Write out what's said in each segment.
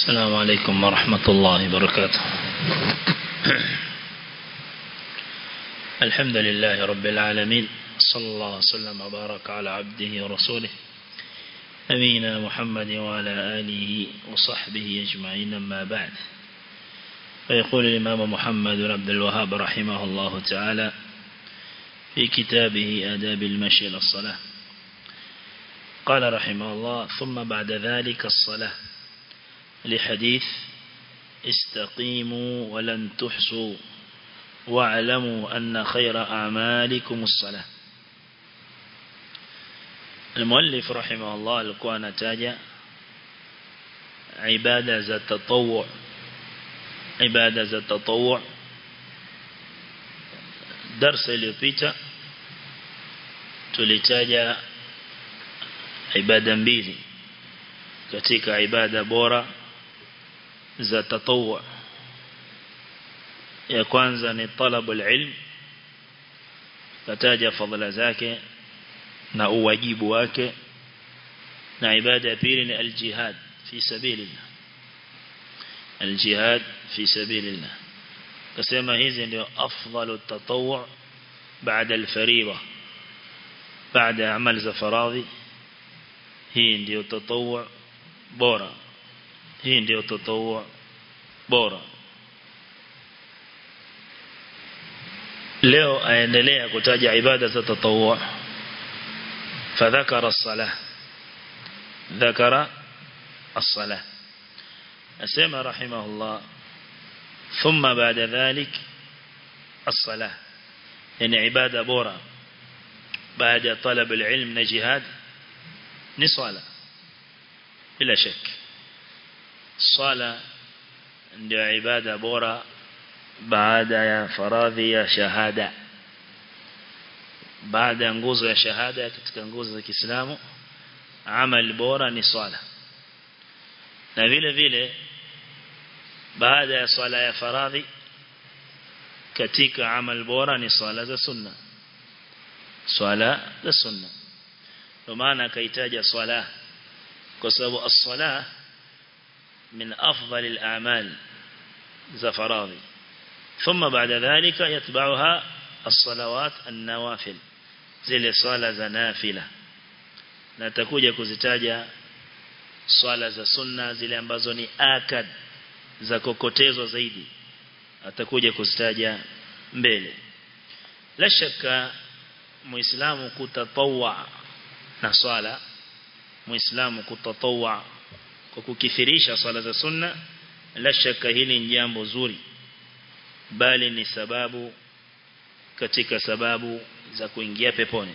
السلام عليكم ورحمة الله وبركاته الحمد لله رب العالمين صلى الله وسلم وبارك على عبده ورسوله نبينا محمد وعلى آله وصحبه أجمعين ما بعد فيقول الإمام محمد بن عبد الوهاب رحمه الله تعالى في كتابه آداب المشي إلى الصلاة قال رحمه الله ثم بعد ذلك الصلاة لحديث استقيموا ولن تحصوا واعلموا أن خير أعمالكم الصلاة المؤلف رحمه الله alikuwa anataja ibada za tatawwu ibada za tatawwu darasa iliyopita tulitaja ibada mbili katika ibada bora za tatawwu ya kwanza ni talabul ilm kataja fadhila zake na uwajibu wake na ibada ya pili ni aljihad fi sabilillah aljihad fi sabilillah kasema hizi ndio afdalu tatawwu baada alfariida baada amal za faradhi hii ndio tatawwu bora hii ndio tatawwu bora leo aendelea kutaja ibada za tatawwu فذكر الصلاة ذكر الصلاة أسمى رحمه الله ثم بعد ذلك الصلاة يعني عبادة بورا بعد طلب العلم نجهاد نصالة بلا شك الصلاة ndio ibada bora baada ya faradhi ya shahada baada ya nguzo ya shahada katika nguzo za Kiislamu amali bora ni swala na vile vile baada ya swala ya faradhi katika amal bora ni swala za sunna swala za sunna kwa maana akaitaja swala kwa sababu as-sala min afdal al-a'mal za faradhi ثم بعد ذلك يتبعها الصلوات النوافل zile swala za nafila na takuja kuzitaja swala za sunna zile ambazo ni akad za kokotezo zaidi atakuja kuzitaja mbele la shaka muislamu kutatawwa na swala muislamu kutatawwa kwa kukithirisha swala za sunna la shaka hili ni jambo zuri bali ni sababu katika sababu za kuingia peponi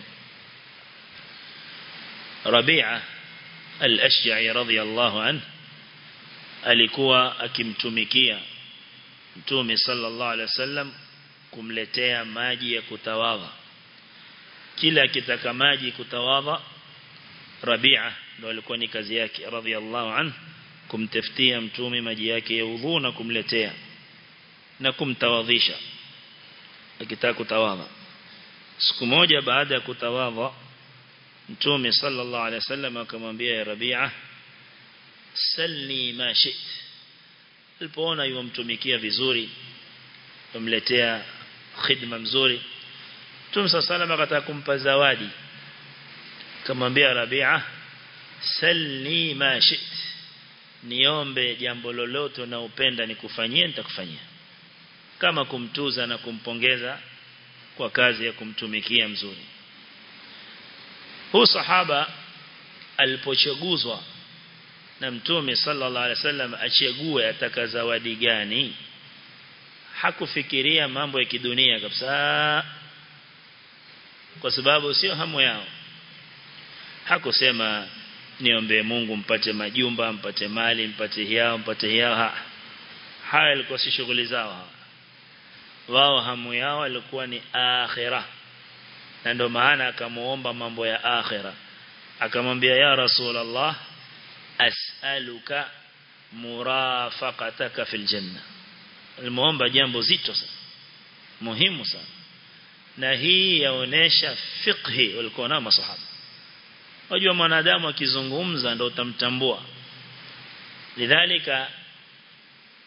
Rabi'a al-Ashja'i radhiyallahu anhu alikuwa akimtumikia Mtume sallallahu alaihi wasallam kumletea maji ya kutawadha kila akitaka maji kutawadha Rabi'a ndo alikuwa ni kazi yake radhiyallahu anhu kumtafutia mtume maji yake ya udhu na kumletea na kumtawadhisha akitaka kutawadha siku moja baada ya kutawadha mtume sallallahu alaihi wasallam akamwambia ya Rabi'a salni ma shit alipoona yumtumikia vizuri kumletea khidma mzuri mtume sallallahu alaihi akataka kumpa zawadi akamwambia Rabi'a salni ma shit niombe jambo lolote unaopenda nikufanyie nitakufanyia kama kumtuza na kumpongeza kwa kazi ya kumtumikia mzuri huu sahaba alipochaguzwa na mtume sallallahu alaihi wasallam achague ataka zawadi gani hakufikiria mambo ya kidunia kabisa kwa sababu sio hamu yao hakusema niombe Mungu mpate majumba mpate mali mpate hiao mpate hiao ha. haya ilikuwa si shughuli zao wao hamu yao ilikuwa ni akhira na ndio maana akamuomba mambo ya akhira akamwambia ya rasulullah as'aluka murafaqataka fil janna alimuomba jambo zito sana muhimu sana na hii yaonesha fiqhi walikuwa na masahaba Wajua mwanadamu akizungumza ndio utamtambua. Lidhalika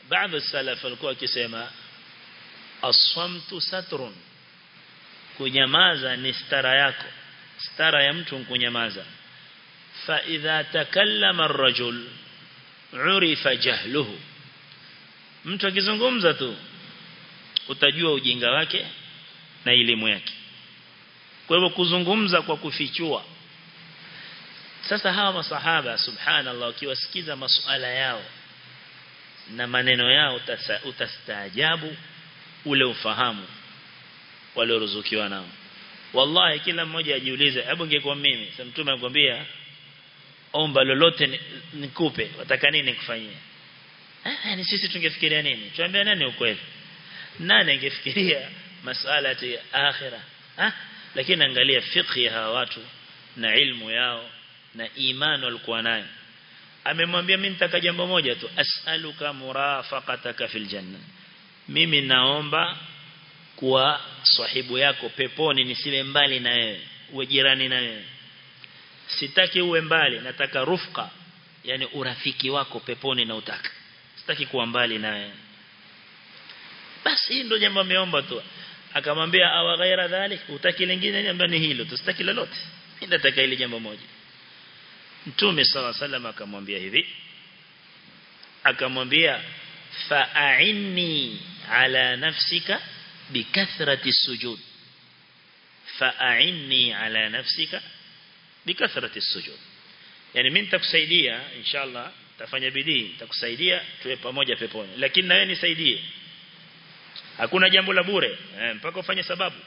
baadhi salaf walikuwa wakisema aswamtu satrun kunyamaza ni stara yako stara ya mtu kunyamaza fa idha takallama ar-rajul urifa jahluhu mtu akizungumza tu utajua ujinga wake na elimu yake kwa hivyo kuzungumza kwa kufichua sasa hawa masahaba subhanallah ukiwasikiza masuala yao na maneno yao utastaajabu ule ufahamu walioruzukiwa nao wallahi kila mmoja ajiulize hebu ingekuwa mimi sasa mtume anakuambia omba lolote nikupe wataka nini kufanyia eh ni sisi tungefikiria nini tuambie nani ukweli nani angefikiria masuala ya akhira ah lakini angalia fiqh ya hawa watu na ilmu yao na imani walikuwa nayo amemwambia mimi nitaka jambo moja tu as'aluka murafaqataka fil janna mimi naomba kuwa sahibu yako peponi nisiwe mbali na wewe uwe jirani na wewe sitaki uwe mbali nataka rufqa yani urafiki wako peponi na utaka sitaki kuwa mbali na wewe basi hii ndio jambo ameomba tu akamwambia awa ghaira dhalik utaki lingine niambia ni hilo tusitaki lolote mimi nataka ile jambo moja Mtume sala salam akamwambia hivi akamwambia fa'inni ala nafsika bikathrati sujud fa'inni ala nafsika bikathrati sujud yani mimi nitakusaidia inshallah tafanya bidii nitakusaidia tuwe pamoja peponi lakini na wewe nisaidie hakuna jambo la bure eh, mpaka ufanye sababu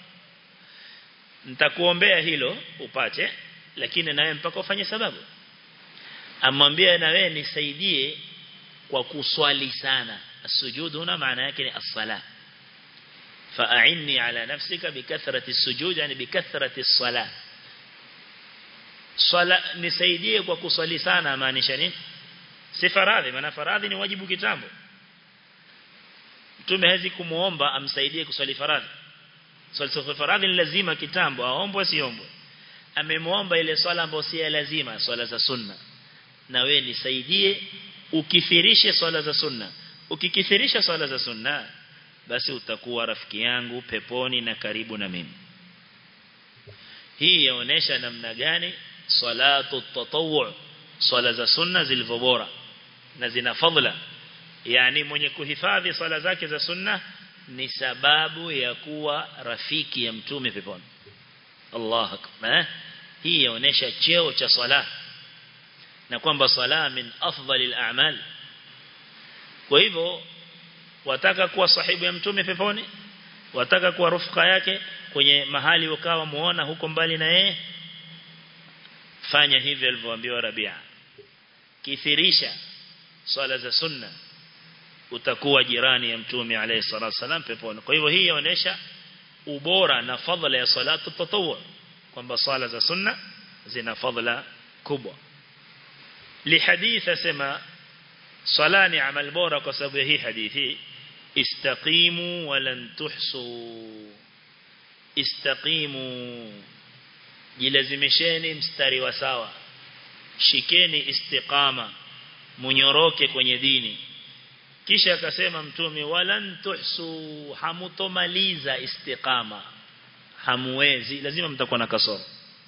nitakuombea hilo upate lakini na wewe mpaka ufanye sababu amwambia na wewe nisaidie kwa kuswali sana السجود هنا معنى yake الصلاه فاعني على نفسك بكثره السجود يعني بكثره الصلاه swala nisaidie kwa kuswali sana maanisha nini si faradhi maana faradhi ni wajibu kitambo mtume hawezi kumuomba amsaidie kuswali faradhi swali faradhi ni lazima kitambo aombwe siombwe amemuomba ile swala ambayo si lazima swala za sunna na we nisaidie ukithirishe swala za sunna ukikithirisha swala za sunna basi utakuwa rafiki yangu peponi na karibu na mimi hii yaonesha namna gani salatu tatawwu swala za sunna zilivyo bora na zina fadhila yani mwenye kuhifadhi swala zake za sunna ni sababu ya kuwa rafiki ya mtume peponi Allah akbar hii yaonesha cheo cha swala na kwamba swala min afdalil a'mal kwa hivyo wataka kuwa sahibu ya mtume peponi wataka kuwa rufqa yake kwenye mahali ukawa muona huko mbali na yeye fanya hivyo alivyoambiwa Rabia kithirisha swala za sunna utakuwa jirani ya mtume alayhi salatu wasalam peponi kwa hivyo hii inaonyesha ubora na fadhila ya salatu tatawwu kwamba swala za sunna zina fadhila kubwa lihadith asema swala ni amal bora kwa sababu ya hii hadithi istaqimu walan tuhsu istaqimu jilazimisheni mstari wa sawa shikeni istiqama munyoroke kwenye dini kisha akasema mtume walan tuhsu hamutomaliza istiqama hamuwezi lazima mtakuwa na kasoro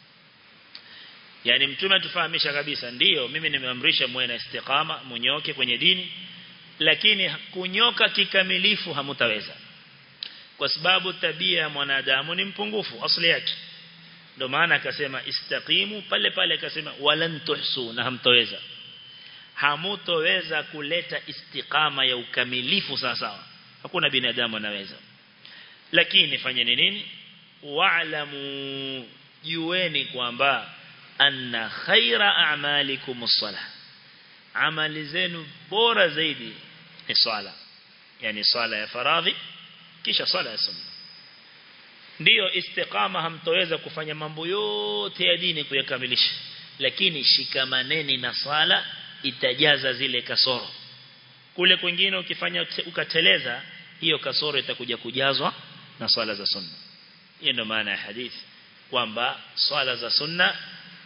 yani mtume atufahamisha kabisa ndiyo mimi nimeamrisha muwe na istiqama munyoke kwenye dini lakini kunyoka kikamilifu hamutaweza kwa sababu tabia ya mwanadamu ni mpungufu asili yake ndio maana akasema istaqimu pale pale akasema walan tuhsu na hamtoweza hamutoweza kuleta istiqama ya ukamilifu sawa sawa hakuna binadamu anaweza lakini fanyeni nini wa'lamu jueni kwamba anna khaira a'malikum as-salah amali zenu bora zaidi ni swala yani swala ya faradhi kisha swala ya sunna ndiyo istiqama hamtoweza kufanya mambo yote ya dini kuyakamilisha lakini shikamaneni na swala itajaza zile kasoro kule kwingine ukifanya ukateleza hiyo kasoro itakuja kujazwa na swala za sunna hiyo ndio maana ya hadithi kwamba swala za sunna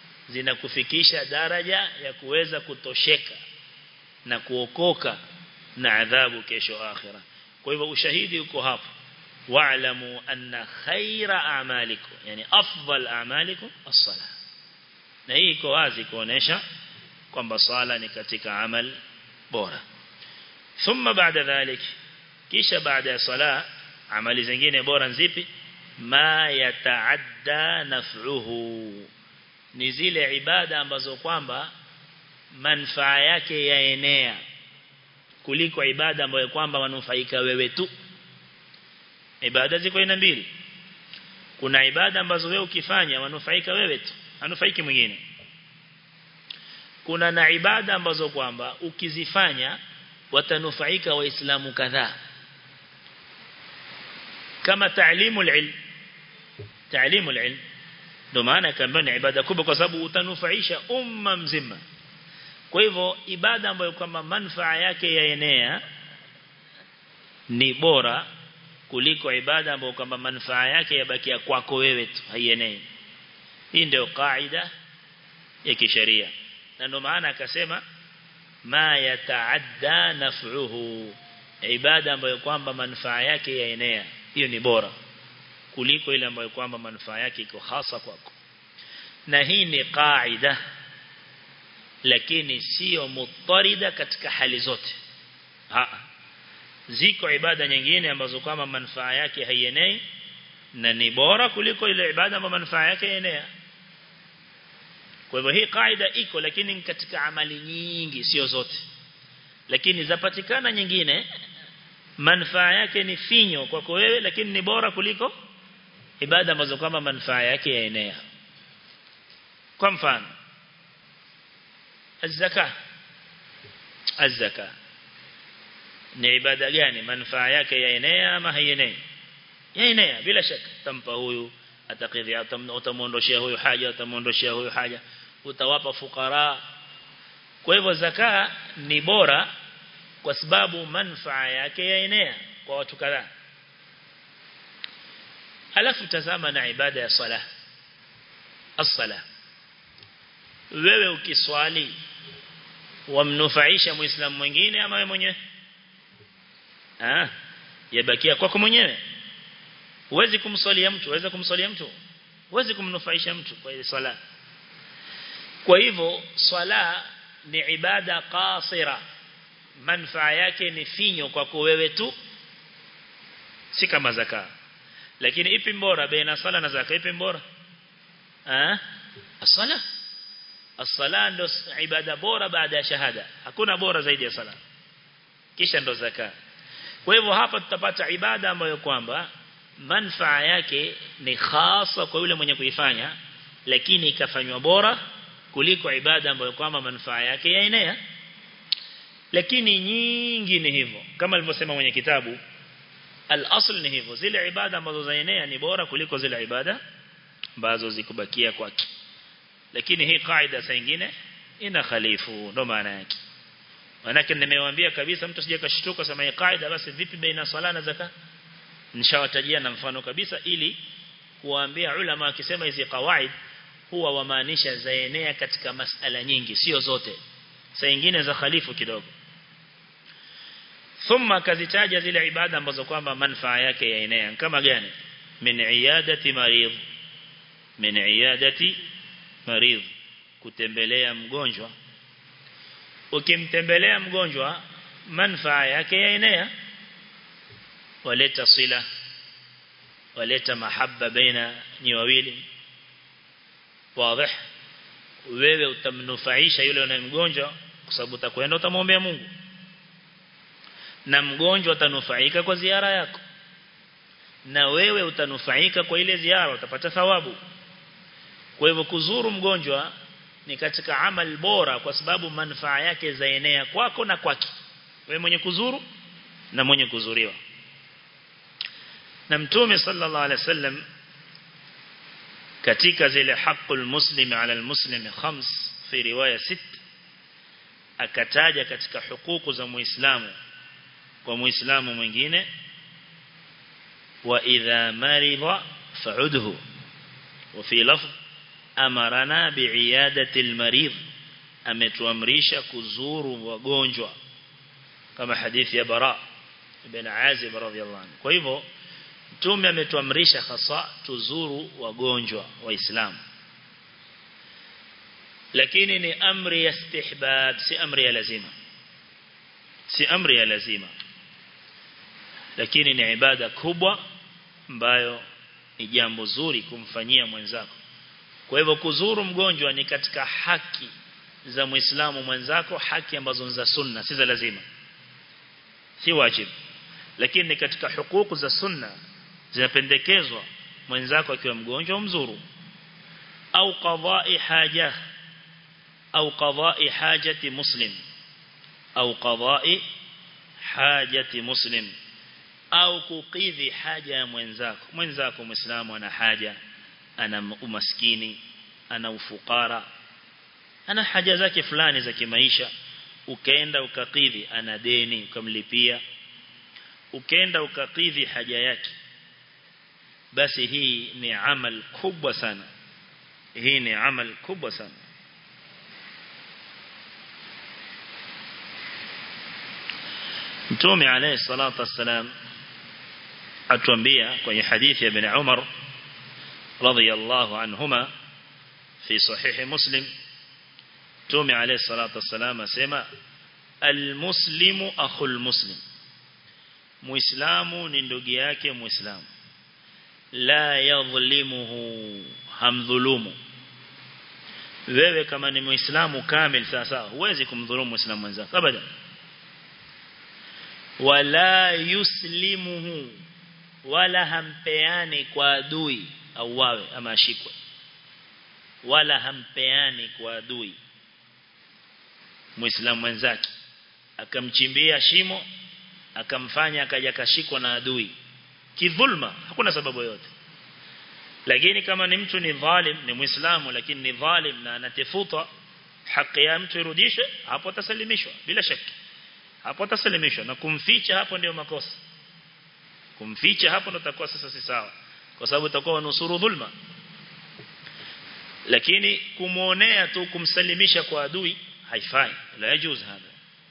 zinakufikisha daraja ya kuweza kutosheka na kuokoka na adhabu kesho akhira kwa hivyo ushahidi uko hapo wa'lamu anna khaira a'malikum yani afdal a'malikum as-salah na hii iko wazi kuonesha kwamba sala ni katika amal bora thumma baada dhalik kisha baada ya sala amali zingine bora zipi ma yataadda naf'uhu ni zile ibada ambazo kwamba manufaa yake yaenea kuliko ibada ambayo kwamba wanufaika wewe tu ibada ziko aina mbili kuna ibada ambazo wewe ukifanya wanufaika wewe tu anufaiki mwingine kuna na ibada ambazo kwamba ukizifanya watanufaika waislamu kadhaa kama taalimu ilm taalimu ilm ndio maana kama ni ibada kubwa kwa sababu utanufaisha umma mzima kwa hivyo ibada ambayo kwamba manufaa yake yaenea ni bora kuliko ibada ambayo kwamba manufaa yake yabakia kwako wewe tu haienei hii ndio kaida ya kisheria na ndio maana akasema ma yataadda naf'uhu ibada ambayo kwamba manufaa yake yaenea hiyo ni bora kuliko ile ambayo kwamba manufaa yake iko hasa kwako na hii ni kaida lakini sio mutarida katika hali zote ha ziko ibada nyingine ambazo kama manufaa yake haienei na ni bora kuliko ile ibada ambayo manufaa yake yaenea kwa hivyo hii kaida iko lakini katika amali nyingi sio zote lakini zapatikana nyingine manufaa yake ni finyo kwako wewe lakini ni bora kuliko ibada ambazo kama manufaa yake yaenea kwa mfano الزكاه الزكاه ni ibada gani manufaa yake yaenea ama haienei yaenea bila shaka tampa huyu atakidhi utamuondoshia huyu haja utamuondoshia huyu haja utawapa fukara kwa hivyo zaka ni bora kwa sababu manufaa yake yaenea kwa watu kadhaa alafu tazama na ibada ya sala as-sala wewe ukiswali wamnufaisha muislamu mwingine ama wewe mwenyewe ah yabakia kwako mwenyewe huwezi kumswalia mtu huwezi kumswalia mtu huwezi kumnufaisha mtu kwa ile swala kwa hivyo swala ni ibada qasira manufaa yake ni finyo kwako wewe tu si kama zaka lakini ipi bora baina sala na zaka ipi bora ah sala as-sala ndo ibada bora baada ya shahada hakuna bora zaidi ya sala kisha ndo zaka kwa hivyo hapa tutapata ibada ambayo kwamba manufaa yake ni hasa kwa yule mwenye kuifanya lakini ikafanywa bora kuliko ibada ambayo kwamba manufaa yake yaenea lakini nyingi ni hivyo kama alivyosema mwenye kitabu al-asl ni hivyo zile ibada ambazo zaenea ni bora kuliko zile ibada ambazo zikubakia kwake lakini hii kaida saa nyingine ina khalifu ndo maana yake manake nimewaambia kabisa mtu sije kashtuka sema hii kaida basi vipi baina sala na zakat nishawatajia na mfano kabisa ili kuwaambia ulama akisema hizi kawaid huwa wamaanisha zaenea katika masala nyingi sio zote saa nyingine za khalifu kidogo thumma kazitaja zile ibada ambazo kwamba manufaa yake yaenea kama gani min iyadati marid min iyadati marid kutembelea mgonjwa ukimtembelea mgonjwa manufaa yake yaenea waleta sila waleta mahaba baina ni wawili wazi wewe utamnufaisha yule unayemgonjwa kwa sababu utakwenda utamwombea Mungu na mgonjwa atanufaika kwa ziara yako na wewe utanufaika kwa ile ziara utapata thawabu kwa hivyo kuzuru mgonjwa ni katika amal bora kwa sababu manufaa yake zaenea kwako na kwake wewe mwenye kuzuru na mwenye kuzuriwa na mtume sallallahu alaihi wasallam katika zile haqqul muslim ala almuslim khams fi riwaya sit akataja katika hukuku za muislamu kwa muislamu mwingine wa idha marida fa'udhu wa fi lafz amarana bi'iyadati almarid ametuamrisha kuzuru wagonjwa kama hadithi ya bara ibn azib radhiyallahu anhu kwa hivyo mtume ametuamrisha hasa tuzuru wagonjwa waislamu lakini ni amri ya istihbab si amri ya lazima si amri ya lazima lakini ni ibada kubwa ambayo ni jambo zuri kumfanyia mwenzako kwa hivyo kuzuru mgonjwa ni katika haki za muislamu mwenzako haki ambazo za sunna si za lazima si wajibu lakini ni katika hukuku za sunna zinapendekezwa mwenzako akiwa mgonjwa mzuru au qadha'i haja au qadha'i hajati muslim au qadha'i hajati muslim au kukidhi haja ya mwenzako mwenzako muislamu ana haja ana umaskini ana ufukara ana haja zake fulani za kimaisha ukaenda ukakidhi ana deni ukamlipia ukaenda ukakidhi haja yake basi hii ni amal kubwa sana hii ni amal kubwa sana Mtume alayhi salatu wassalam atuambia kwenye hadithi ya ibn Umar radhiyallahu anhuma fi sahih Muslim Mtume alayhi salatu wassalam asema almuslimu akhul muslim Muislamu ni ndugu yake Muislamu la yadhlimuhu hamdhulumu wewe kama ni Muislamu kamil sasa huwezi kumdhulumu Muislamu mwenzako abadan wala yuslimuhu wala hampeani kwa adui au wawe ama ashikwe wala hampeani kwa adui muislamu mwenzake akamchimbia shimo akamfanya akaja kashikwa na adui kidhulma hakuna sababu yote lakini kama ni mtu ni dhalim ni muislamu lakini ni dhalim na anatefuta haki ya mtu irudishwe hapo atasalimishwa bila shaka hapo atasalimishwa na kumficha hapo ndio makosa kumficha hapo ndo takuwa sasa si sawa kwa sababu utakuwa nusuru dhulma lakini kumuonea tu kumsalimisha kwa adui haifai la yajuz hada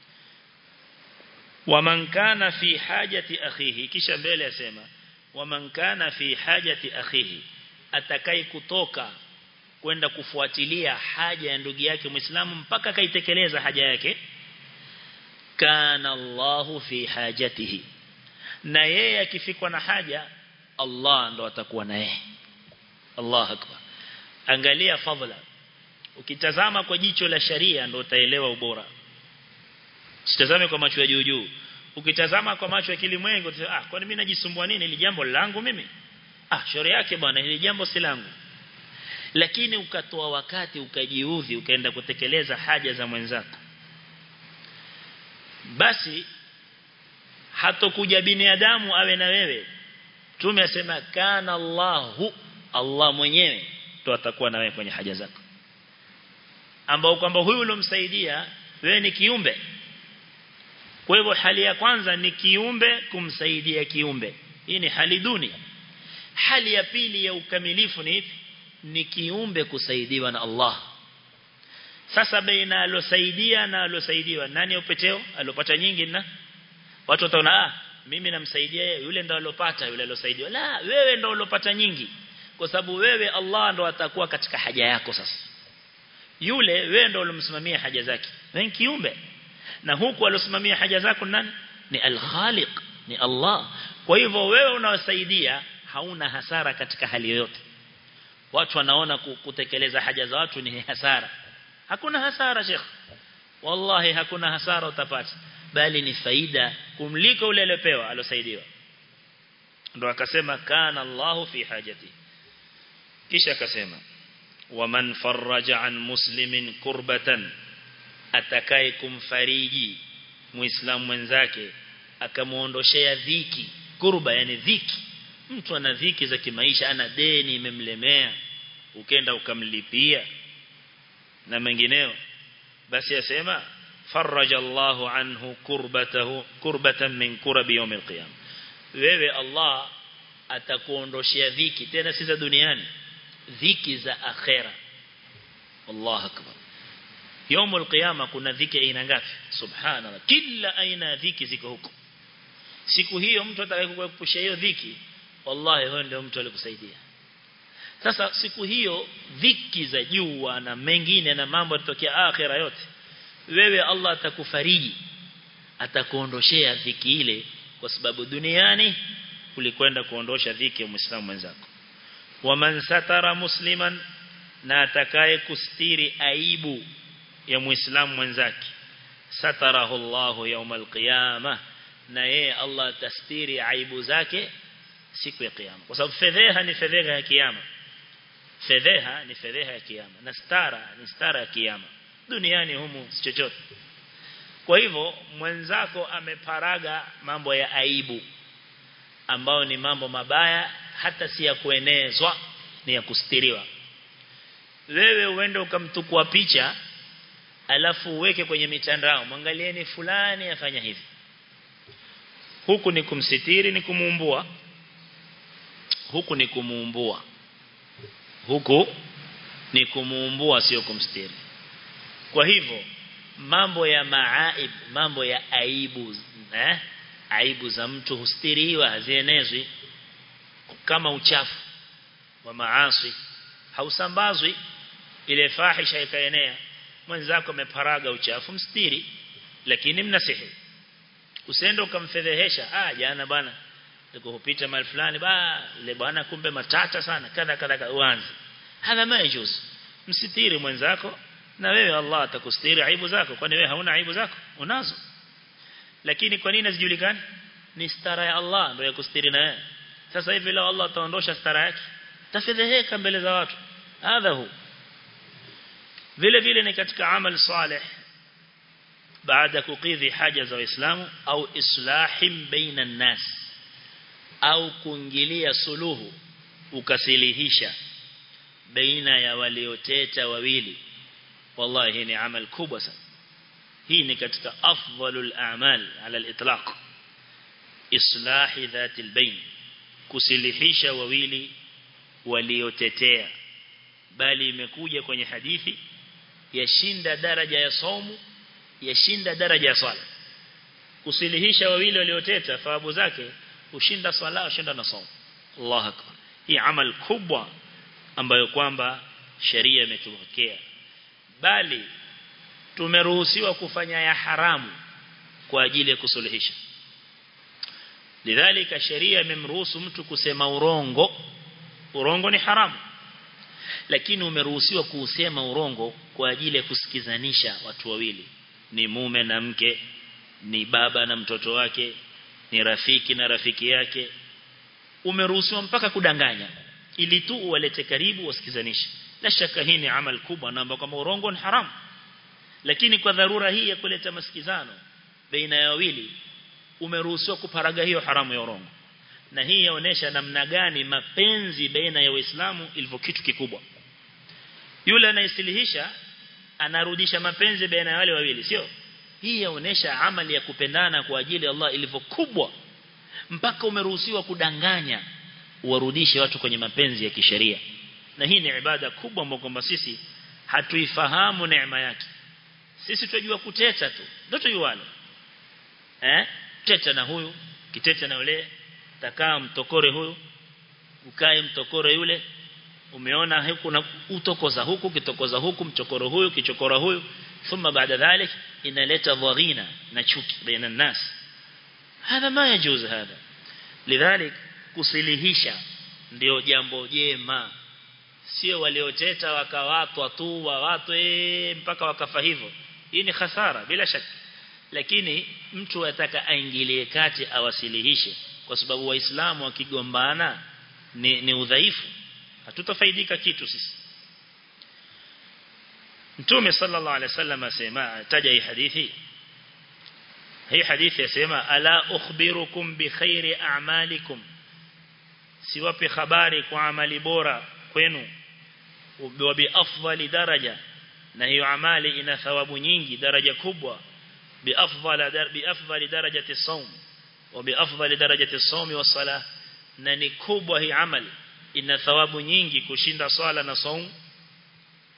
waman kana fi hajati akhihi kisha mbele asema waman kana fi hajati akhihi atakai kutoka kwenda kufuatilia haja ya ndugu yake Muislamu mpaka kaitekeleza haja yake kana Allahu fi hajatihi na yeye akifikwa na haja Allah ndo atakuwa na yeye Allah akbar angalia fadhila ukitazama kwa jicho la sharia ndo utaelewa ubora usitazame kwa macho ya juu juu ukitazama kwa macho ya kilimwengu ah kwani mimi najisumbua nini ili jambo langu mimi ah shauri yake bwana hili jambo si langu lakini ukatoa wakati ukajiudhi ukaenda kutekeleza haja za mwenzako basi hatokuja binadamu awe na wewe tume asema kana Allahu Allah mwenyewe to atakuwa na wewe kwenye haja zako ambao kwamba huyu ulomsaidia wewe ni kiumbe kwa hivyo hali ya kwanza ni kiumbe kumsaidia kiumbe hii ni hali duni hali ya pili ya ukamilifu ni ipi ni kiumbe kusaidiwa na Allah sasa baina alosaidia na alosaidiwa nani upeteo alopata nyingi na watu wataona ah mimi namsaidia yeye yule ndo alopata yule alosaidiwa la wewe ndo ulopata nyingi kwa sababu wewe Allah ndo atakuwa katika haja yako sasa yule wewe ndo ulomsimamia haja zake wewe kiumbe na huku alosimamia haja zako nani ni al-Khaliq ni Allah kwa hivyo wewe unawasaidia hauna hasara katika hali yoyote watu wanaona kutekeleza haja za watu ni hasara hakuna hasara sheikh wallahi hakuna hasara utapata bali ni faida kumliko ule aliyopewa alosaidiwa ndo akasema kana Allahu fi hajati kisha akasema waman faraja an muslimin kurbatan atakaye kumfariji muislamu mwenzake akamuondoshea dhiki kurba yani dhiki mtu ana dhiki za kimaisha ana deni imemlemea ukenda ukamlipia na mengineo basi asema faraja Allahu anhu kurbatahu kurbatan min kurabi yawm alqiyam wewe Allah atakuondoshia dhiki tena si za duniani dhiki za akhera Allah akbar يوم القيامة kuna dhiki aina ngapi subhanallah kila aina ya dhiki ziko huko siku hiyo mtu atakayekuepusha hiyo dhiki wallahi huyo ndio mtu alikusaidia sasa siku hiyo dhiki za jua na mengine na mambo yatokea akhira yote wewe Allah atakufariji atakuondoshea dhiki ile kwa sababu duniani ulikwenda kuondosha dhiki ya muislamu mwenzako waman satara musliman na atakaye kustiri aibu ya muislamu mwenzake satarahu Allahu yawmal qiyamah na yeye Allah atastiri aibu zake siku ya kiyama kwa sababu fedheha ni fedheha ya kiyama fedheha ni fedheha ya kiyama na stara ni stara ya kiyama duniani humu si chochote kwa hivyo mwenzako ameparaga mambo ya aibu ambao ni mambo mabaya hata si ya kuenezwa ni ya kustiriwa wewe uende ukamtukua picha alafu uweke kwenye mitandao mwangalieni fulani afanya hivi huku ni kumsitiri ni kumuumbua huku ni kumuumbua huku ni kumuumbua sio kumstiri kwa hivyo mambo ya maaib mambo ya aibu eh aibu za mtu hustiriwa hazienezwi kama uchafu wa maasi hausambazwi ile fahisha ikaenea mwenzako ameparaga uchafu mstiri lakini mnasihi usende ukamfedhehesha ah jana bwana tukupita mahali fulani ba ile bwana kumbe matata sana kadha kadha uanze hadha majuz msitiri mwenzako na wewe Allah atakustiri aibu zako kwani wewe hauna aibu zako unazo lakini kwa nini hazijulikani ni stara ya Allah ndio ya kustiri na wewe sasa hivi leo Allah ataondosha stara yake tafedheheka mbele za watu hadha hu vile vile ni katika amal salih baada kukidhi haja za waislamu au islahim baina nas au kuingilia suluhu ukasilihisha baina ya walioteta wawili wallahi hii ni amal kubwa sana hii ni katika afdalul a'mal ala al-itlaq islahi dhati al-bayn kusilihisha wawili waliotetea bali imekuja kwenye hadithi yashinda daraja ya saumu yashinda daraja ya swala kusilihisha wawili walioteta thawabu zake ushinda swala ushinda na saumu Allah akbar hii amal kubwa ambayo kwamba sheria imetuwekea bali tumeruhusiwa kufanya ya haramu kwa ajili ya kusuluhisha lidhalika sheria imemruhusu mtu kusema urongo urongo ni haramu lakini umeruhusiwa kuusema urongo kwa ajili ya kusikizanisha watu wawili ni mume na mke ni baba na mtoto wake ni rafiki na rafiki yake umeruhusiwa mpaka kudanganya ili tu uwalete karibu wasikizanishe la shaka hii ni amal kubwa na ambao kama urongo ni haramu lakini kwa dharura hii ya kuleta masikizano baina ya wawili umeruhusiwa kuparaga hiyo haramu ya urongo na hii yaonesha namna gani mapenzi baina ya waislamu ilivyo kitu kikubwa yule anayesilihisha anarudisha mapenzi baina ya wale wawili sio hii yaonesha amali ya kupendana kwa ajili ya Allah ilivyo kubwa mpaka umeruhusiwa kudanganya uwarudishe watu kwenye mapenzi ya kisheria na hii ni ibada kubwa ambayo kwamba sisi hatuifahamu neema yake sisi tunajua kuteta tu ndio tujuane eh teta na huyu kiteta na yule takaa mtokore huyu ukae mtokore yule umeona huku na utokoza huku kitokoza huku mchokoro huyu kichokora huyu thumma baada dhalik inaleta dhaghina na chuki baina nas hadha ma yajuz hadha lidhalik kusilihisha ndio jambo jema sio walioteta wakawatwa tu wawatwe mpaka wakafa hivyo hii ni hasara bila shaka lakini mtu ataka aingilie kati awasilihishe kwa sababu waislamu wakigombana ni, ni udhaifu hatutafaidika kitu sisi Mtume sallallahu alaihi wasallam asema taja hii hadithi hii hadithi yasema ala ukhbirukum bi khairi a'malikum siwapi habari kwa amali bora kwenu wa bi afdali daraja na hiyo amali ina thawabu nyingi daraja kubwa bi afdali bi afdali darajati as-sawm wa bi afdali darajati as-sawm wa salah na ni kubwa hii amali ina thawabu nyingi kushinda swala na saum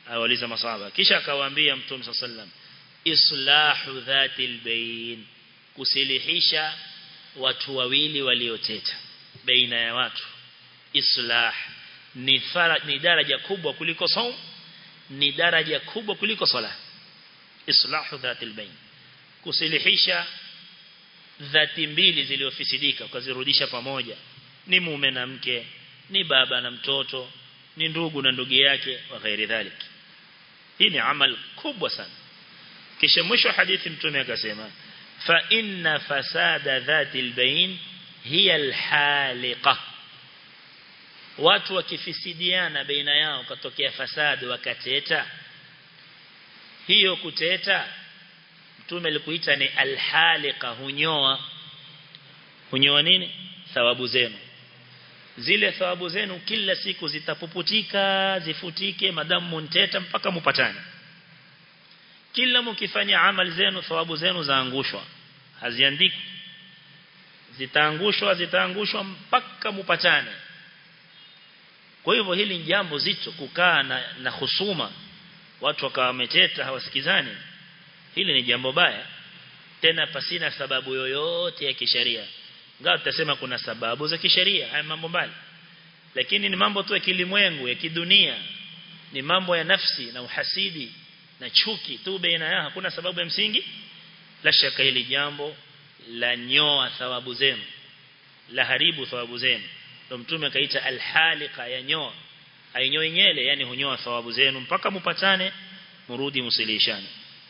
awaliza masahaba kisha akawaambia mtume sallam islahu dhatil bain kusilihisha watu wawili walioteta baina ya watu islah ni fara, ni daraja kubwa kuliko saum ni daraja kubwa kuliko sala islahu dhatil bain kusilihisha dhati mbili ziliofisidika ukazirudisha pamoja ni mume na mke ni baba na mtoto ni ndugu na ndugu yake wa ghairi dhalik hii ni amal kubwa sana kisha mwisho hadithi mtume akasema fa inna fasada dhatil bain hiya alhaliqa watu wakifisidiana baina yao katokea fasadi wakateta hiyo kuteta mtume alikuita ni alhaliqa hunyoa hunyoa nini thawabu zenu zile thawabu zenu kila siku zitapuputika zifutike madamu munteta mpaka mupatane kila mkifanya amali zenu thawabu zenu zaangushwa haziandiki zitaangushwa zitaangushwa mpaka mupatane kwa hivyo hili ni jambo zito kukaa na, na husuma watu wakawa wameteta hawasikizani hili ni jambo baya tena pasina sababu yoyote ya kisheria ngao tutasema kuna sababu za kisheria haya mambo mbali lakini ni mambo tu ya kilimwengu ya kidunia ni mambo ya nafsi na uhasidi na chuki tu baina yao hakuna sababu ya msingi la shaka hili jambo la nyoa thawabu zenu la haribu thawabu zenu ndio mtume akaita alhalika ya nyoa ainyoi nyele yani hunyoa thawabu zenu mpaka mupatane murudi musilishane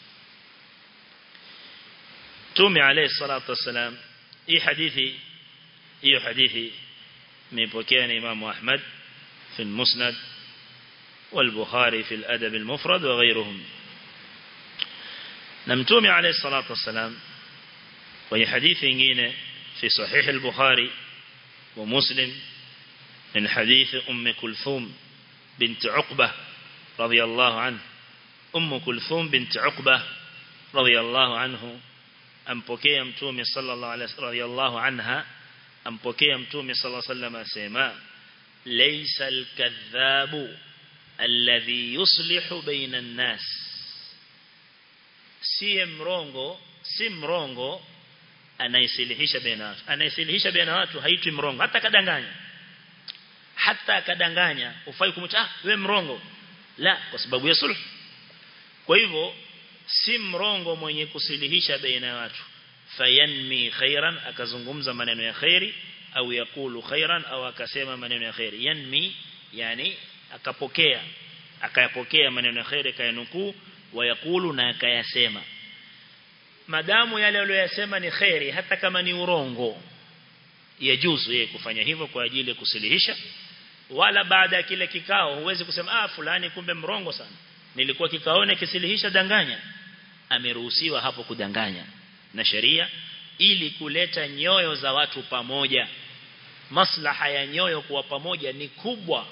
Mtume alayhi salatu wasalam hii hadithi hiyo hadithi imepokea na Imam Ahmad في المسند والبخاري في الأدب المفرد وغيرهم نمتومي عليه الصلاة والسلام وهي حديث ينجين في صحيح البخاري ومسلم من حديث أم كلثوم بنت عقبة رضي الله عنه أم كلثوم بنت عقبة رضي الله عنه ampokea mtume sallallahu alaihi radhiyallahu anha ampokea mtume sallallahu alaihi wasallam asema laysa al-kadhabu alladhi yuslihu baina an-nas si mrongo si mrongo anaisilihisha baina watu anaisilihisha baina watu haitwi mrongo hata kadanganya hata kadanganya ufai kumta ah wewe mrongo la kwa sababu ya sulh kwa hivyo si mrongo mwenye kusilihisha baina ya watu fayanmi khairan akazungumza maneno ya khairi au yakulu khairan au akasema maneno ya khairi yanmi yani akapokea akayapokea maneno ya khairi kayanukuu wayakulu na akayasema madamu yale aliyosema ni khairi hata kama ni urongo yajuzu yeye kufanya hivyo kwa ajili ya kusilihisha wala baada ya kile kikao huwezi kusema ah fulani kumbe mrongo sana nilikuwa kikaone kisilihisha danganya ameruhusiwa hapo kudanganya na sheria ili kuleta nyoyo za watu pamoja maslaha ya nyoyo kuwa pamoja ni kubwa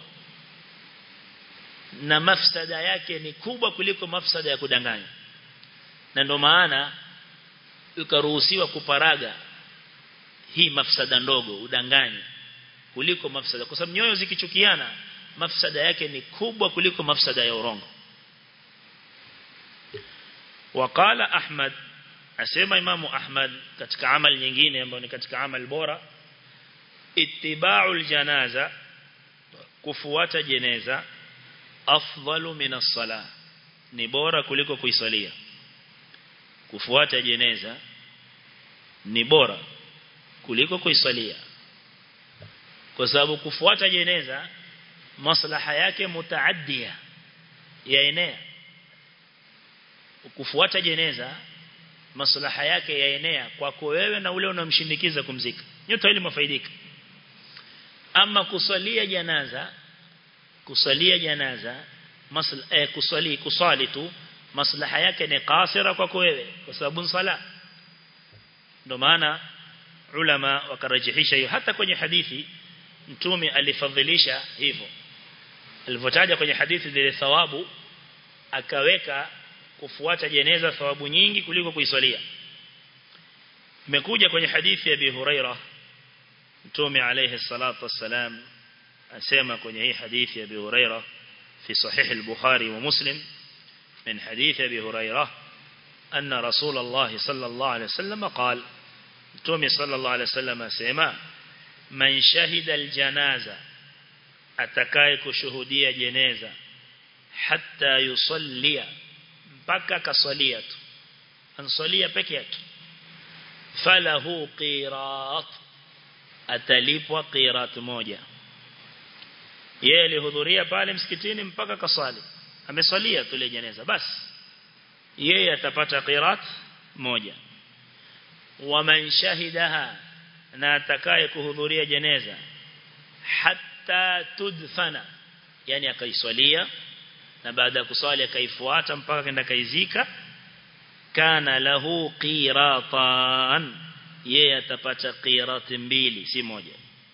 na mafsada yake ni kubwa kuliko mafsada ya kudanganya na ndio maana ukaruhusiwa kuparaga hii mafsada ndogo udanganye kuliko mafsada kwa sababu nyoyo zikichukiana mafsada yake ni kubwa kuliko mafsada ya urongo وقال أحمد أسمى إمام أحمد كتك عمل nyingine ambayo ni katika amal bora ittiba'ul janaza kufuata jeneza afdalu min as-salah ni bora kuliko kuisalia kufuata jeneza ni bora kuliko kuisalia kwa sababu kufuata jeneza maslaha yake mutaaddia yaenea kufuata jeneza maslaha yake yaenea kwako wewe na ule unamshindikiza kumzika nyote ili mafaidika ama kusalia janaza kusalia janaza masla eh, kusali kusali tu maslaha yake ni kasira kwako wewe kwa sababu sala ndio maana ulama wakarajihisha hiyo hata kwenye hadithi mtume alifadhilisha hivyo alivyotaja kwenye hadithi zile thawabu akaweka kufuata jeneza thawabu nyingi kuliko kuiswalia imekuja kwenye hadithi ya Abi Huraira Mtume alayhi salatu wassalam asema kwenye hii hadithi ya Abi Huraira في صحيح البخاري ومسلم من حديث أبي هريرة أن رسول الله صلى الله عليه وسلم قال تومي صلى الله عليه وسلم سيما من شهد الجنازة أتكاي كشهودية جنازة حتى يصلي mpaka kasalia tu ansalia peke yake falahu qirat atalipwa qirat moja yeye alihudhuria pale msikitini mpaka kasali amesalia tule jeneza basi yeye atapata qirat moja waman shahidaha na atakaye kuhudhuria jeneza hatta tudfana yani akaiswalia na baada ya kuswali akaifuata mpaka kenda kaizika kana lahu qiratan yeye atapata qirat mbili si moja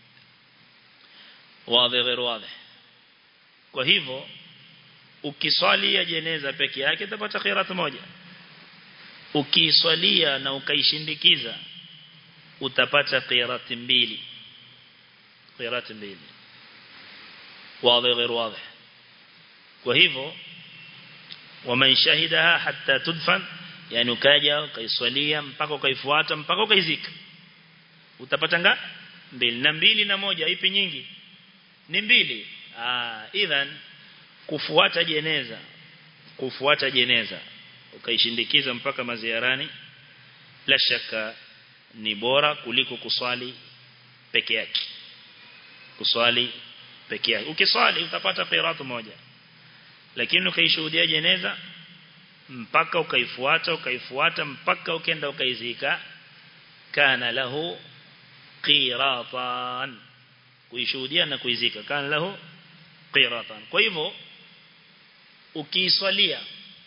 wazi غير wazi kwa hivyo ukiswalia jeneza peke yake utapata qirat moja ukiswalia na ukaishindikiza utapata qirat mbili qirat mbili wazi غير wazi kwa hivyo waman shahidaha hatta tudfan yani ukaja ukaiswalia mpaka ukaifuata mpaka ukaizika utapata nga mbili na mbili na moja ipi nyingi ni mbili ah idhan kufuata jeneza kufuata jeneza ukaishindikiza mpaka maziarani la shaka ni bora kuliko kuswali peke yake kuswali peke yake ukiswali utapata qiratu moja lakini ukaishuhudia jeneza mpaka ukaifuata ukaifuata mpaka ukenda ukaizika kana lahu qiratan kuishuhudia na kuizika kana lahu qiratan kwa hivyo ukiiswalia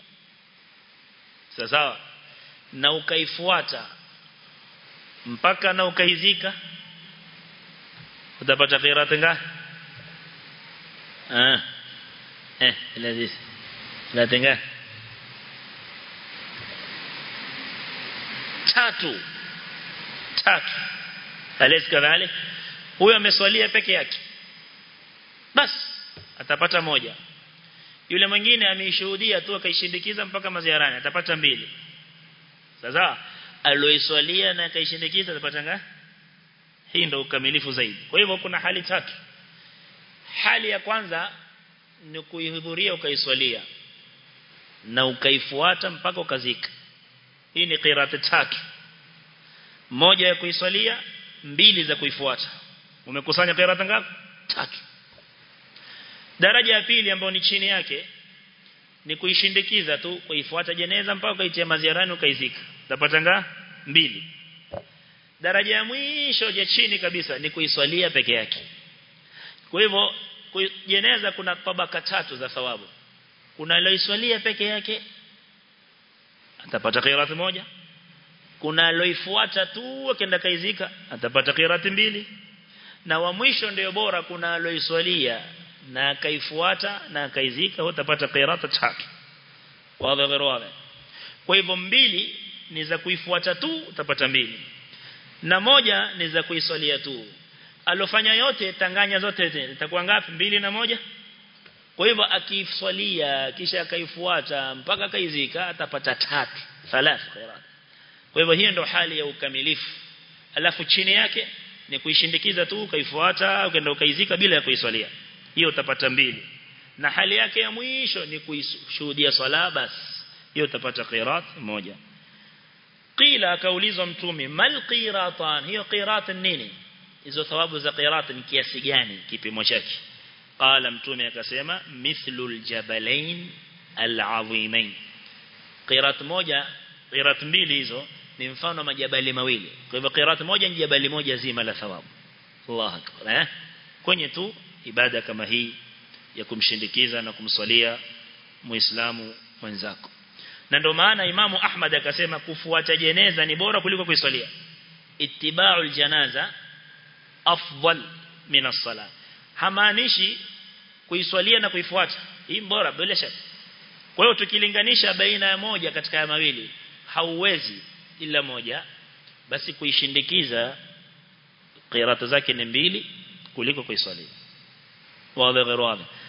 sawa na ukaifuata mpaka na ukaizika utapata qiratan ngapi ah eh lazima la tenga tatu tatu alis kadhalik huyo ameswalia peke yake bas atapata moja yule mwingine ameishuhudia tu akaishindikiza mpaka maziarani atapata mbili sasa aloiswalia na akaishindikiza atapata ngapi hii ndio ukamilifu zaidi kwa hivyo kuna hali tatu hali ya kwanza ni kuihudhuria ukaiswalia na ukaifuata mpaka ukazika hii ni qirati tatu moja ya kuiswalia mbili za kuifuata umekusanya qirati ngapi tatu daraja ya pili ambayo ni chini yake ni kuishindikiza tu kuifuata jeneza mpaka ukaitia maziarani ukaizika utapata ngapi mbili daraja ya mwisho ya chini kabisa ni kuiswalia peke yake kwa hivyo jeneza kuna tabaka tatu za thawabu kuna aloiswalia peke yake atapata qirati moja kuna aloifuata tu akaenda kaizika atapata qirati mbili na wa mwisho ndio bora kuna aloiswalia na akaifuata na akaizika utapata qirata tatu wazi wazi kwa hivyo mbili ni za kuifuata tu utapata mbili na moja ni za kuiswalia tu alofanya yote tanganya zote itakuwa ngapi mbili na moja kwa hivyo akiswalia kisha akaifuata mpaka akaizika atapata tatu thalath khairat kwa hivyo hiyo ndio hali ya ukamilifu alafu chini yake ni kuishindikiza tu ukaifuata ukaenda ukaizika bila ya kuiswalia hiyo utapata mbili na hali yake ya mwisho ni kuishuhudia swala bas hiyo utapata qirat moja qila akaulizwa mtume mal qiratan hiyo qirat nini hizo thawabu za qirat ni kiasi gani kipimo chake qala mtume akasema mithlul jabalain al-azimain qirat moja qirat mbili hizo ni mfano majabali mawili kwa hivyo qirat moja ni jabali moja zima la thawabu Allah akbar eh kwenye tu ibada kama hii ya kumshindikiza na kumswalia muislamu mwenzako na ndio maana imamu Ahmad akasema kufuata jeneza ni bora kuliko kuiswalia ittiba'ul janaza afdal min as-salah hamaanishi kuiswalia na kuifuata hii bora bila shaka kwa hiyo tukilinganisha baina ya moja katika ya mawili hauwezi ila moja basi kuishindikiza qirata zake ni mbili kuliko kuiswalia wazi غير واضح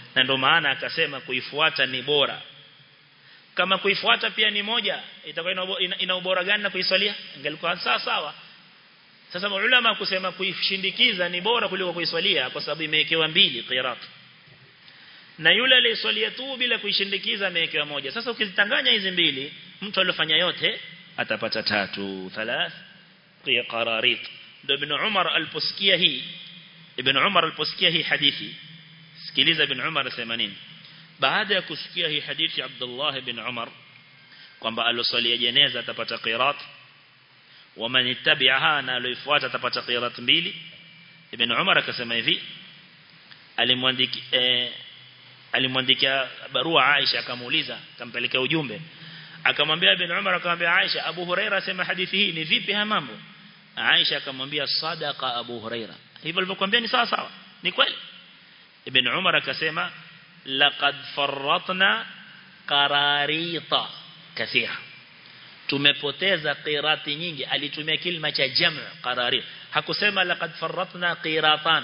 na ndio maana akasema kuifuata ni bora kama kuifuata pia ni moja itakuwa ina, ina ubora gani na kuiswalia ingelikuwa sawa sawa sasa maulama kusema kuishindikiza ni bora kuliko kuiswalia kwa sababu imewekewa mbili qirat na yule aliyeswalia tu bila kuishindikiza amewekewa moja sasa ukizitanganya hizi mbili mtu aliyofanya yote atapata tatu thalath qararit ndio ibn Umar aliposikia hii ibn Umar aliposikia hii hadithi sikiliza ibn Umar asema nini baada ya kusikia hii hadithi Abdullah ibn Umar kwamba aloswalia jeneza atapata qirat waman ittabi'aha na alifuata atapata qirat mbili ibn Umar akasema hivi alimwandikia eh, alimwandikia barua Aisha akamuuliza akampelekea ujumbe akamwambia ibn Umar akamwambia Aisha Abu Huraira asema hadithi hii ni vipi haya mambo Aisha akamwambia sadaqa Abu Huraira hivyo alivyokuambia ni sawa sawa ni kweli ibn Umar akasema laqad farratna qararita kathira tumepoteza qirati nyingi alitumia kilima cha jam' qararit hakusema laqad farratna qiratan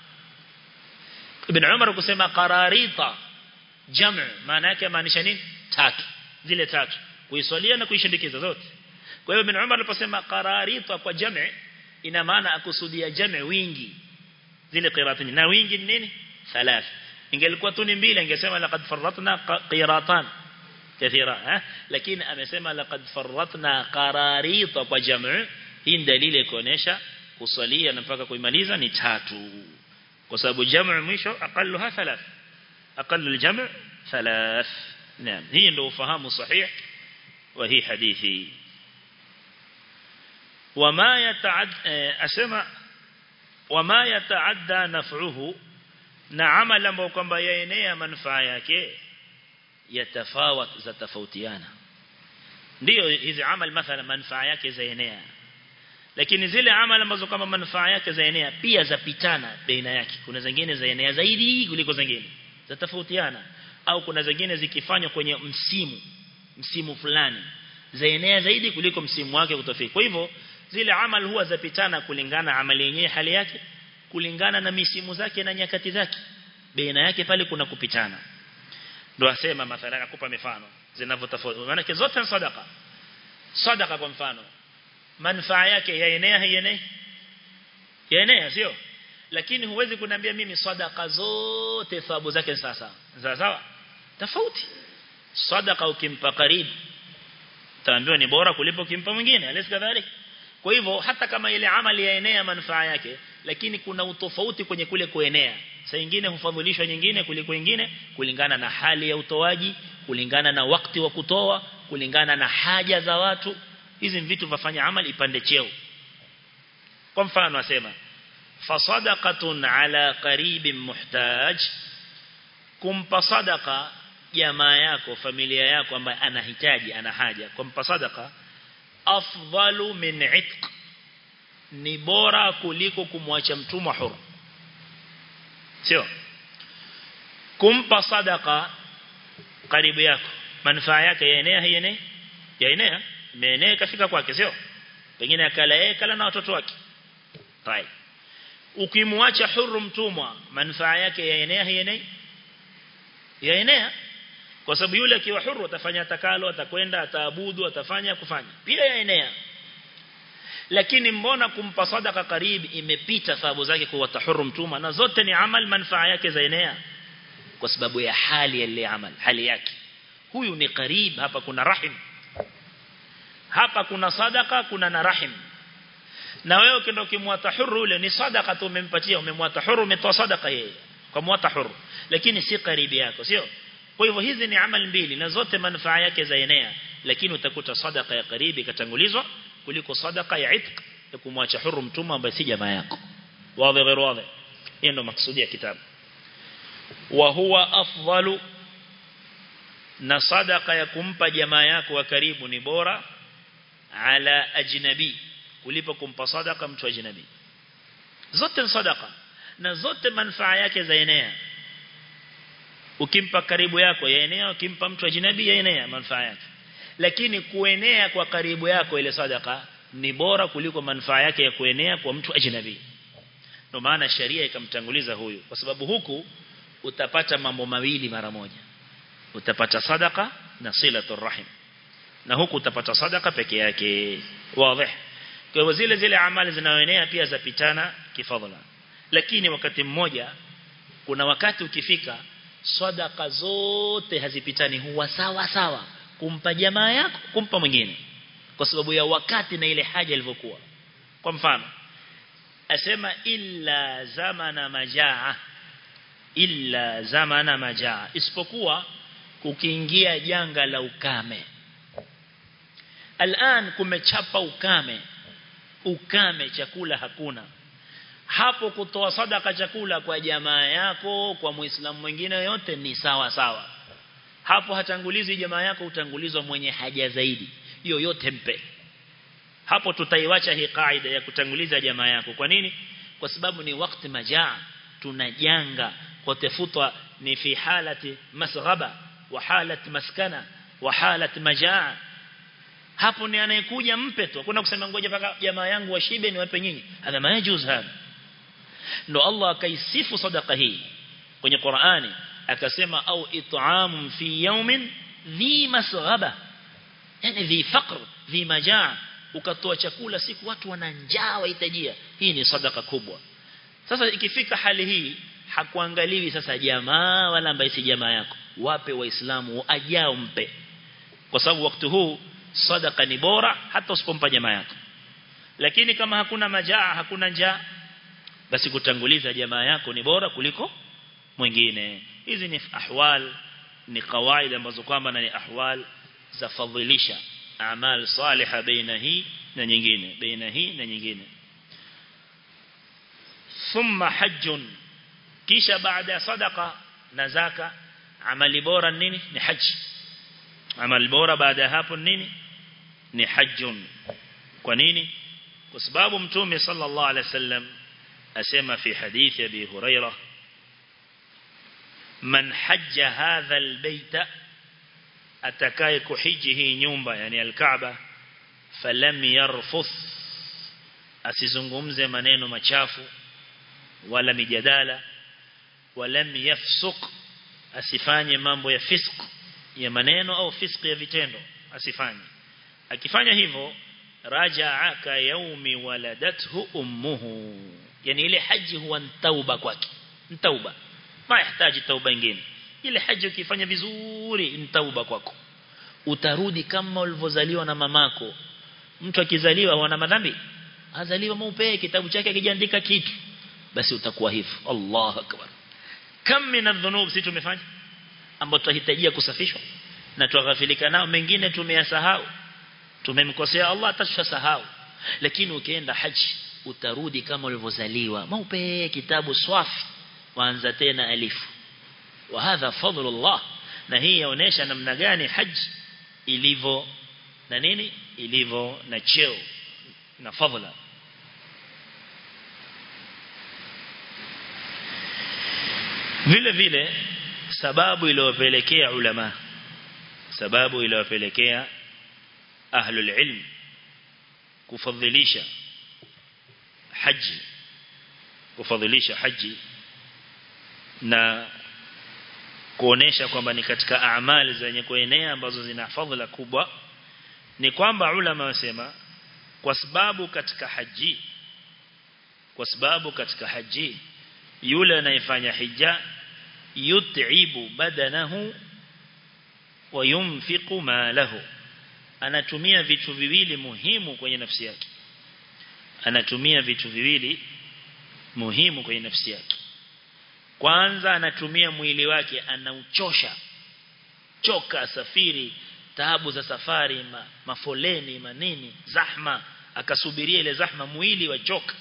ibn Umar kusema qararita jam' maana yake maanisha nini tatu zile tatu kuiswalia na kuishindikiza zote kwa hiyo ibn Umar aliposema qararita kwa jam' ina maana akusudia jam' wingi zile qirati na wingi ni nini thalath ingelikuwa tu ni mbili ingesema laqad farratna qiratan kathira eh lakini amesema laqad farratna qararita kwa jam' hii ni dalili kuonesha kusalia na mpaka kuimaliza ni tatu kwa sababu jam' mwisho aqalluha thalath aqallu al-jam' thalath naam hii ndio ufahamu sahih wa hii hadithi wama yataad asema wama yataadda naf'uhu na amali ambayo kwamba yaenea manufaa yake yatafawat za tofautiana ndio hizi amali mathalan manufaa yake zaenea lakini zile amali ambazo kama manufaa yake zaenea pia zapitana baina yake kuna zingine zaenea zaidi kuliko zingine zatofautiana au kuna zingine zikifanywa kwenye msimu msimu fulani zaenea zaidi kuliko msimu wake kutofika kwa hivyo zile amali huwa zapitana kulingana amali yenyewe hali yake kulingana na misimu zake na nyakati zake baina yake pale kuna kupitana ndio asema mathalan akupa mifano zinavyotofautiana maana zote ni sadaka sadaka kwa mfano manufaa yake yaenea haienei yaenea sio lakini huwezi kuniambia mimi sadaka zote thawabu zake sasa sawa sawa tofauti sadaka ukimpa karibu taambiwa ni bora kulipo kimpa mwingine alisi kadhalika kwa hivyo hata kama ile amali yaenea manufaa yake lakini kuna utofauti kwenye kule kuenea saa nyingine hufadhilishwa nyingine kuliko nyingine kulingana na hali ya utoaji kulingana na wakati wa kutoa kulingana na haja za watu hizi vitu vafanya amali ipande cheo kwa mfano asema fasadaqatun ala qaribin muhtaj kumpa sadaqa jamaa yako familia yako ambaye anahitaji ana haja kumpa sadaqa afdalu min itq ni bora kuliko kumwacha mtumwa huru sio kumpa sadaka karibu yako manufaa yake yaenea haienei yaenea imeenea kafika kwake sio pengine akala yeye kala na watoto wake right ukimwacha huru mtumwa manufaa yake yaenea haienei yaenea kwa sababu yule akiwa huru atafanya atakalo atakwenda ataabudu atafanya kufanya pia yaenea lakini mbona kumpa sadaka karibu imepita thawabu zake kwa tahuru mtuma na zote ni amal manufaa yake zaenea kwa sababu ya hali ya ile amal hali yake huyu ni karib hapa kuna rahim hapa kuna sadaka kuna na rahim na wewe ukienda ukimwata huru ule ni sadaka tu umempatia umemwata huru umetoa sadaka yeye kwa mwata huru lakini si karibi yako sio kwa hivyo hizi ni amal mbili na zote manufaa yake zaenea lakini utakuta sadaka ya karibi katangulizwa kuliko sadaka ya itq ya kumwacha huru mtumwa ambaye si jamaa yako wazi غير wazi hiyo ndo maksudi ya kitabu wa huwa afdalu na sadaka ya kumpa jamaa yako wa karibu ni bora ala ajnabi kulipo kumpa sadaka mtu ajnabi zote ni sadaka na zote manufaa yake zaenea ukimpa karibu yako yaenea ukimpa mtu ajnabi yaenea manufaa yake lakini kuenea kwa karibu yako ile sadaka ni bora kuliko manufaa yake ya kuenea kwa mtu ajnabi ndio maana sharia ikamtanguliza huyu kwa sababu huku utapata mambo mawili mara moja utapata sadaka na silatul rahim na huku utapata sadaka peke yake wazi kwa hivyo zile zile amali zinazoenea pia zapitana kifadhila lakini wakati mmoja kuna wakati ukifika sadaka zote hazipitani huwa sawa sawa kumpa jamaa yako kumpa mwingine kwa sababu ya wakati na ile haja ilivyokuwa kwa mfano asema illa zamana majaa illa zamana majaa isipokuwa kukiingia janga la ukame Alan kumechapa ukame ukame chakula hakuna hapo kutoa sadaka chakula kwa jamaa yako kwa muislamu mwingine yote ni sawa sawa hapo hatangulizi jamaa yako utangulizwa mwenye haja zaidi hiyo yote mpe hapo tutaiwacha hii kaida ya kutanguliza jamaa yako kwa nini kwa sababu ni wakati majaa tunajanga kwa tafutwa ni fi halati masghaba wa halati maskana wa halati majaa hapo ni anayekuja mpe tu hakuna kusema ngoja paka jamaa yangu washibe ni wape nyinyi hadha majuz hada ndo Allah akaisifu sadaka hii kwenye Qur'ani akasema au it'am fi yawmin dhi masghaba yani dhi faqr dhi majaa ukatoa chakula siku watu wana njaa wahitajia hii ni sadaka kubwa sasa ikifika hali hii hakuangaliwi sasa jamaa wala ambaye si jamaa yako wape waislamu ajao mpe kwa sababu wakati huu sadaka ni bora hata usipompa jamaa yako lakini kama hakuna majaa hakuna njaa basi kutanguliza jamaa yako ni bora kuliko mwingine hizi ni ahwal ni kawaida ambazo kwamba ni ahwal za fadhilisha amal salihah baina hii na nyingine baina hii na nyingine thumma hajjun kisha baada ya sadaqa na zaka amali bora nini ni haji amali bora baada ya hapo nini ni hajjun kwa nini kwa sababu mtume sallallahu alaihi wasallam asema fi hadithi abi huraira man hajja hadha albayta atakaye kuhiji hii nyumba yani alkaaba falam yarfuth asizungumze maneno machafu wala mijadala walam yafsuq asifanye mambo ya fisq ya maneno au fisq ya vitendo asifanye akifanya hivyo rajaa ka yaumi waladathu ummuhu yani ile haji huwa tauba kwake tauba ma yahitaji tauba nyingine ile haji ukifanya vizuri ni tauba kwako utarudi kama ulivyozaliwa na mamako mtu akizaliwa wana madhambi azaliwa mweupe kitabu chake akijaandika kitu basi utakuwa hivyo Allahu akbar kam min adh-dhunub si tumefanya ambao tunahitajia kusafishwa na tughafilika nao mengine tumeyasahau tumemkosea Allah atashasahau lakini ukienda haji utarudi kama ulivyozaliwa mweupe kitabu swafi waanza tena alifu wa hadha fadlullah na hii yaonesha namna gani haji ilivyo na nini ilivyo na cheo na fadhila vile vile sababu iliyopelekea ulama sababu iliyopelekea ahlul ilm kufadhilisha haji kufadhilisha haji na kuonesha kwamba ni katika amali zenye kuenea ambazo zina fadhila kubwa ni kwamba ulama wasema kwa sababu katika haji kwa sababu katika haji yule anayefanya hija yut'ibu badanahu wa yunfiqu malahu anatumia vitu viwili muhimu kwenye nafsi yake anatumia vitu viwili muhimu kwenye nafsi yake kwanza anatumia mwili wake anauchosha choka safiri taabu za safari ma, mafoleni manini zahma akasubiria ile zahma mwili wachoka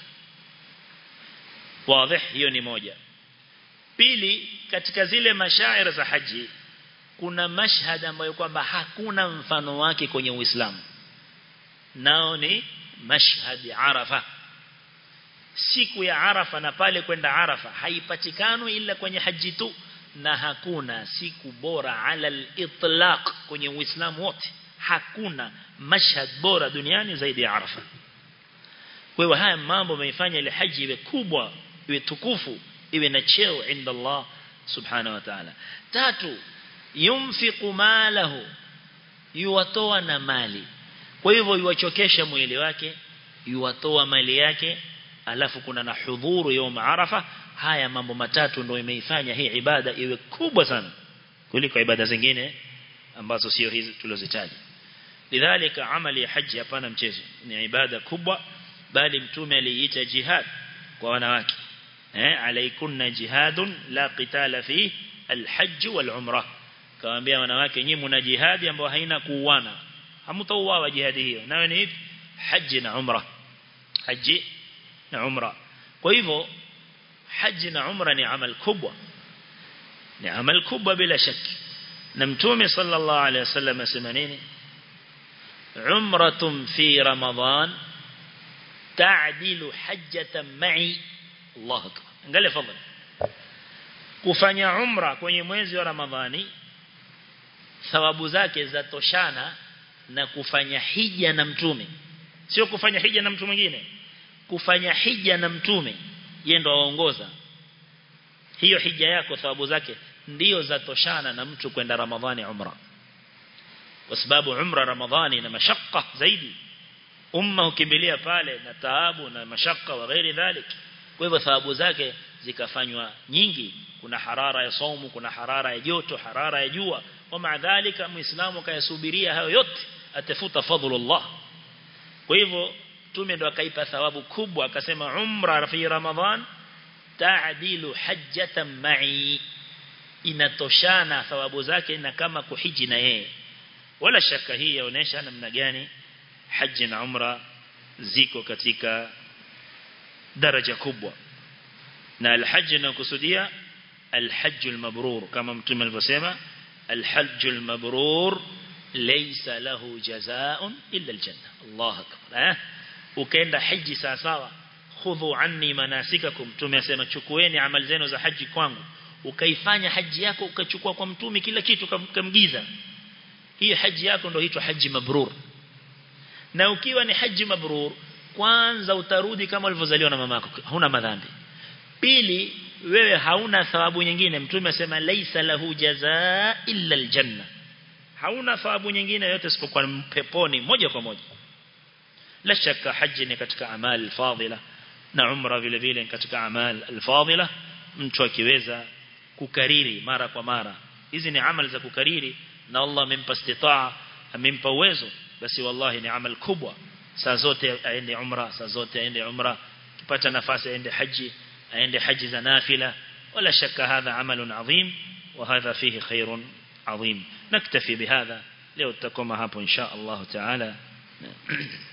wazi hiyo ni moja pili katika zile mashairi za haji kuna mashhad ambayo kwamba hakuna mfano wake kwenye Uislamu nao ni mashhad Arafa siku ya Arafa na pale kwenda Arafa haipatikani ila kwenye haji tu na hakuna siku bora ala al-itlaq kwenye Uislamu wote hakuna mashhad bora duniani zaidi ya Arafa kwa hiyo haya mambo yameifanya ile haji iwe kubwa iwe tukufu iwe na cheo inda Allah subhanahu wa ta'ala tatu yumfiqu malahu yuwatoa na mali kwa hivyo yuwachokesha mwili wake yuwatoa mali yake alafu kuna na hudhuru يوم arafa haya mambo matatu ndio imeifanya hii ibada iwe kubwa sana kuliko ibada zingine ambazo sio hizi tulizozitaja lidhalika amali ya haji hapana mchezo ni ibada kubwa bali mtume aliita jihad kwa wanawake eh alaikunna jihadun la qitala fi alhajj wal umrah kawaambia wanawake nyinyi mna jihadi ambayo haina kuuana hamtauawa jihadi hiyo nayo ni haji na umrah haji na umra kwa hivyo haji na umra ni amal kubwa ni amal kubwa bila shaki na mtume sallallahu alaihi wasallam asema nini umratun fi ramadan ta'dilu hajjatan ma'i Allah akbar angalia fadhali kufanya umra kwenye mwezi wa ramadhani thawabu zake zatoshana na kufanya hija na mtume sio kufanya hija na mtu mwingine kufanya hija na mtume yeye ndo aongoza hiyo hija yako thawabu zake ndio zatoshana na mtu kwenda ramadhani umra kwa sababu umra ramadhani na mashaka zaidi umma ukimbilia pale na taabu na mashaka wa ghairi dhalik kwa hivyo thawabu zake zikafanywa nyingi kuna harara ya saumu kuna harara ya joto harara ya jua wa maadhalika muislamu kayasubiria hayo yote atafuta fadhlullah kwa hivyo tume ndo akaipa thawabu kubwa akasema umra fi ramadhan ta'dilu hajjatan ma'i inatoshana thawabu zake na kama kuhiji na yeye wala shaka hii yaonesha namna gani haji na umra ziko katika daraja kubwa na alhaji na kusudia alhajj almabrur kama mtume alivyosema alhajj almabrur laysa lahu jazaa'un illa aljanna Allah akbar eh ukaenda haji sawa sawa khudhu anni manasikakum mtume asema chukueni amali zenu za haji kwangu ukaifanya haji yako ukachukua kwa mtume kila kitu kamgiza hii haji yako ndio huitwa haji mabrur na ukiwa ni haji mabrur kwanza utarudi kama ulivyozaliwa na mamako huna madhambi pili wewe hauna thawabu nyingine mtume asema laisa lahu jazaa illa aljanna hauna thawabu nyingine yote isipokuwa peponi moja kwa moja la shaka haji ni katika amali fadhila na umra vile vile katika amali alfadhila mtu akiweza kukariri mara kwa mara hizi ni amali za kukariri na Allah amempa istitaa amempa uwezo basi wallahi ni amal kubwa saa zote aende umra saa zote aende umra kipata nafasi aende haji aende haji za nafila wala shaka hadha amalun adhim وهذا فيه خير عظيم نكتفي بهذا leo tutakoma hapo insha Allah taala